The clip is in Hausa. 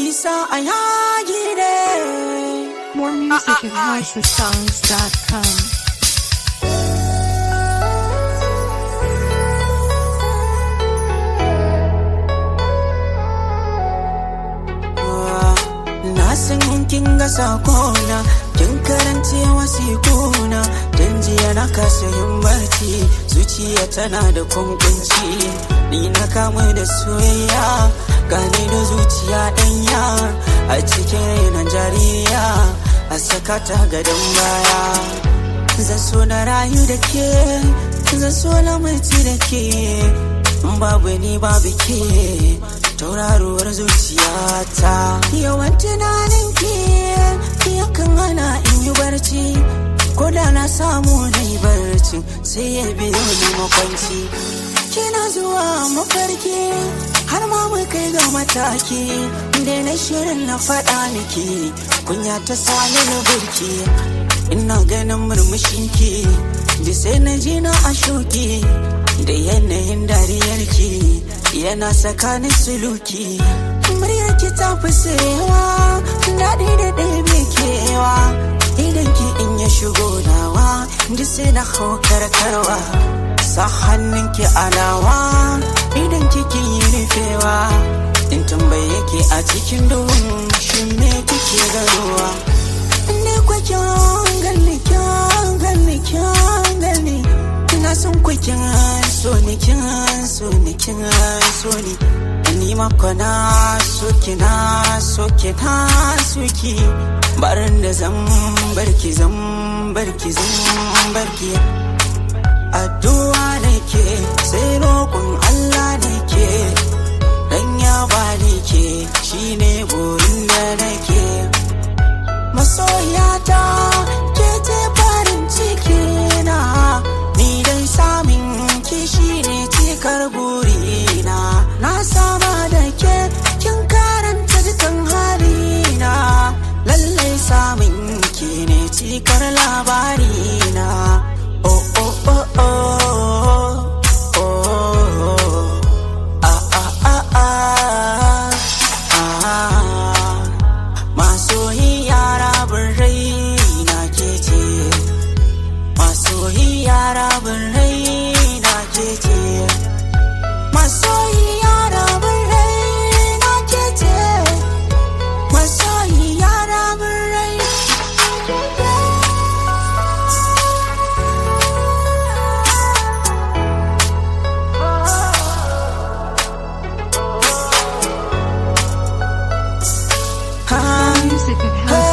nisa a yagi ne More music at housesongs.com. Na san kin ga sakona kin karance wasikuna dan jiya na kasa yin barci zuciya tana da kunkunci ni na kamu da soyayya gane da zuciya danya a cikin rainon jariya a sakata gadon baya zan so na rayu da ke zan so na mutu da ke babu ni babu ke tauraruwar zuciyata yawan tunanin ki yakan hana in yi barci ko da na samu na yi barci sai ya biyo ni makwanci kina zuwa mafarki har ma mu kai ga mataki da na shirin na faɗa miki kunya ta sani na burki ina ganin murmushinki da sai na ji na a shoki da yanayin dariyarki yana tsakanin suluki muryarki ta fi sayewa daɗi da ɗaya kewa idan ki in ya shigo nawa da sai na hau karkarwa sa hannunki alawa idan kiki yi rufewa in tambaye ki a cikin duhun shi me kike garuwa ne kwakin gani kyan gani kyan gani ina son kwakin so ni kin so ni kin so ni ni ma kona so ki na so ki na so ki barin da zan barki zan barki zan barki addu'a nake sai roƙon Allah nake dan ya bani ke shine burin da nake masoyata ke ce farin ciki na ni dai samin ki shine cikar burina na saba da ke kin karanta dukan halina lallai samin ki ne cikar labarina oh oh oh oh oh ah ah ah ah ah masoyi yara rai na ke ce masoyi yara rai na ke ce masoyi yara rai na ke ce masoyi yara rai More music at